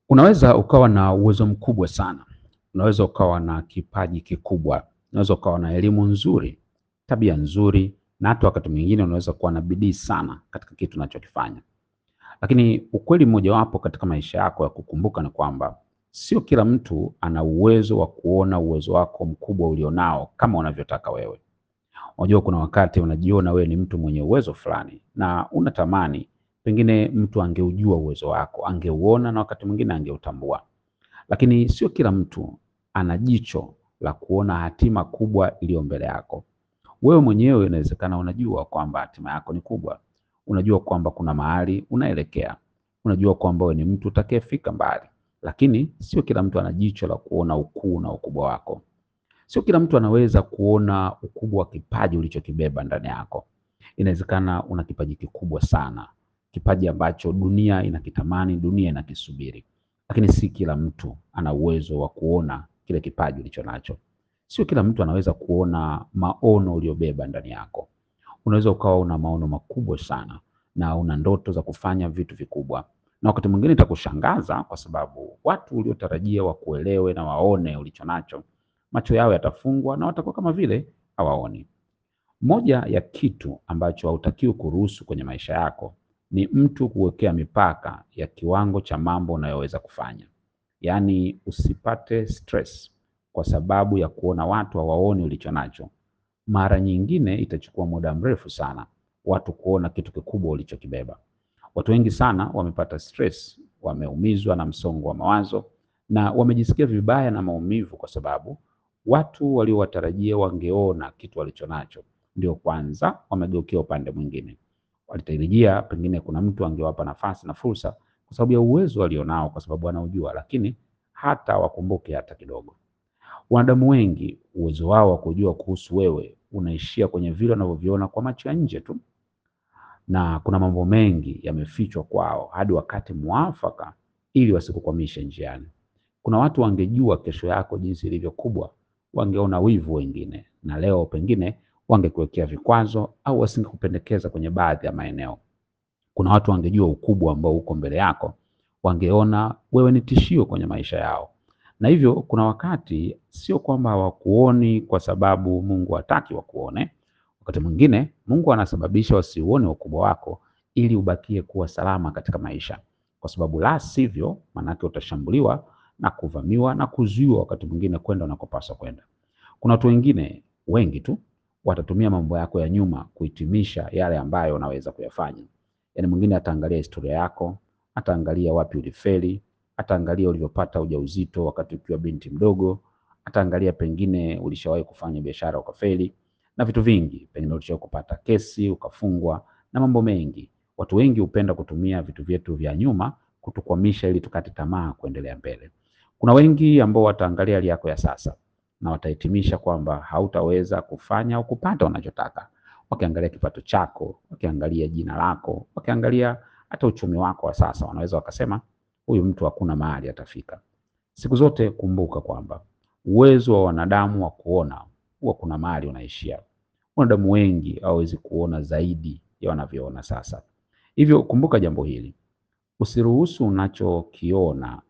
Unaweza ukawa na uwezo mkubwa sana, unaweza ukawa na kipaji kikubwa, unaweza ukawa na elimu nzuri, tabia nzuri, na hata wakati mwingine unaweza kuwa na bidii sana katika kitu unachokifanya. Lakini ukweli mmojawapo katika maisha yako ya kukumbuka ni kwamba sio kila mtu ana uwezo wa kuona uwezo wako mkubwa ulionao kama unavyotaka wewe. Unajua, kuna wakati unajiona wewe ni mtu mwenye uwezo fulani na unatamani pengine mtu angeujua uwezo wako, angeuona na wakati mwingine angeutambua, lakini sio kila mtu ana jicho la kuona hatima kubwa iliyo mbele yako. Wewe mwenyewe inawezekana unajua kwamba hatima yako ni kubwa, unajua kwamba kuna mahali unaelekea, unajua kwamba wewe ni mtu utakayefika mbali, lakini sio kila mtu ana jicho la kuona ukuu na ukubwa wako. Sio kila mtu anaweza kuona ukubwa wa kipaji ulichokibeba ndani yako. Inawezekana una kipaji kikubwa sana, kipaji ambacho dunia inakitamani, dunia inakisubiri, lakini si kila mtu ana uwezo wa kuona kile kipaji ulicho nacho. Sio kila mtu anaweza kuona maono uliobeba ndani yako. Unaweza ukawa una maono makubwa sana na una ndoto za kufanya vitu vikubwa, na wakati mwingine itakushangaza kwa sababu watu uliotarajia wakuelewe na waone ulicho nacho, macho yao yatafungwa na watakuwa kama vile hawaoni. Moja ya kitu ambacho hautakiwi kuruhusu kwenye maisha yako ni mtu kuwekea mipaka ya kiwango cha mambo unayoweza kufanya. Yaani usipate stress kwa sababu ya kuona watu hawaoni ulicho nacho. Mara nyingine itachukua muda mrefu sana watu kuona kitu kikubwa ulichokibeba. Watu wengi sana wamepata stress, wameumizwa na msongo wa mawazo na wamejisikia vibaya na maumivu kwa sababu watu waliowatarajia wangeona kitu walicho nacho ndio kwanza wamegeukia upande mwingine. Walitarajia pengine kuna mtu angewapa nafasi na fursa kwa sababu ya uwezo walionao, kwa sababu wanaujua, lakini hata wakumbuke hata kidogo. Wanadamu wengi uwezo wao wa kujua kuhusu wewe unaishia kwenye vile wanavyoviona kwa macho ya nje tu, na kuna mambo mengi yamefichwa kwao hadi wakati mwafaka, ili wasikukwamishe njiani. Kuna watu wangejua kesho yako jinsi ilivyo kubwa, wangeona wivu wengine, na leo pengine wangekuwekea vikwazo au wasingekupendekeza kwenye baadhi ya maeneo. Kuna watu wangejua ukubwa ambao uko mbele yako, wangeona wewe ni tishio kwenye maisha yao. Na hivyo kuna wakati sio kwamba hawakuoni kwa sababu Mungu hataki wakuone. Wakati mwingine Mungu anasababisha wasiuone ukubwa wako ili ubakie kuwa salama katika maisha, kwa sababu la sivyo, manake utashambuliwa na kuvamiwa na kuzuiwa wakati mwingine kwenda unakopaswa kwenda. Kuna watu wengine wengi tu watatumia mambo yako ya nyuma kuhitimisha yale ambayo unaweza kuyafanya. Yaani mwingine ataangalia historia yako, ataangalia wapi ulifeli, ataangalia ulivyopata ujauzito wakati ukiwa binti mdogo, ataangalia pengine ulishawahi kufanya biashara ukafeli, na vitu vingi, pengine ulishawahi kupata kesi ukafungwa, na mambo mengi. Watu wengi hupenda kutumia vitu vyetu vya nyuma kutukwamisha ili tukate tamaa kuendelea mbele. Kuna wengi ambao wataangalia hali yako ya sasa na watahitimisha kwamba hautaweza kufanya au kupata unachotaka, wakiangalia kipato chako, wakiangalia jina lako, wakiangalia hata uchumi wako wa sasa, wanaweza wakasema huyu mtu hakuna mahali atafika. Siku zote kumbuka kwamba uwezo wa wanadamu wa kuona huwa kuna mahali unaishia. Wanadamu wengi hawawezi kuona zaidi ya wanavyoona sasa. Hivyo kumbuka jambo hili, usiruhusu unachokiona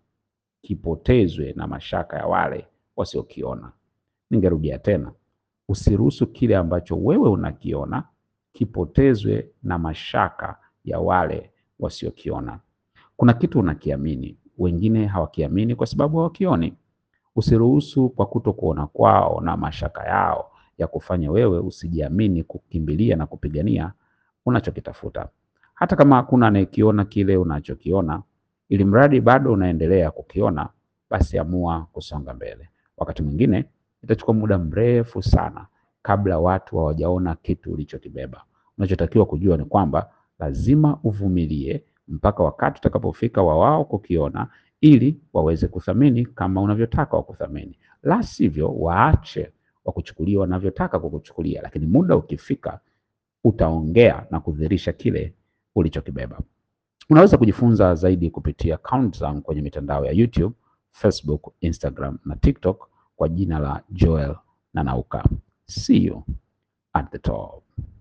kipotezwe na mashaka ya wale wasiokiona. Ningerudia tena, usiruhusu kile ambacho wewe unakiona kipotezwe na mashaka ya wale wasiokiona. Kuna kitu unakiamini, wengine hawakiamini kwa sababu hawakioni. Usiruhusu kwa kutokuona kwao na mashaka yao ya kufanya wewe usijiamini kukimbilia na kupigania unachokitafuta. Hata kama hakuna anayekiona kile unachokiona, ili mradi bado unaendelea kukiona, basi amua kusonga mbele. Wakati mwingine itachukua muda mrefu sana kabla watu hawajaona kitu ulichokibeba. Unachotakiwa kujua ni kwamba lazima uvumilie mpaka wakati utakapofika wa wao kukiona, ili waweze kuthamini kama unavyotaka wakuthamini. La sivyo, waache wakuchukulia wanavyotaka kukuchukulia, lakini muda ukifika utaongea na kudhihirisha kile ulichokibeba. Unaweza kujifunza zaidi kupitia akaunti zangu kwenye mitandao ya YouTube, Facebook, Instagram na TikTok kwa jina la Joel Nanauka. See you at the top.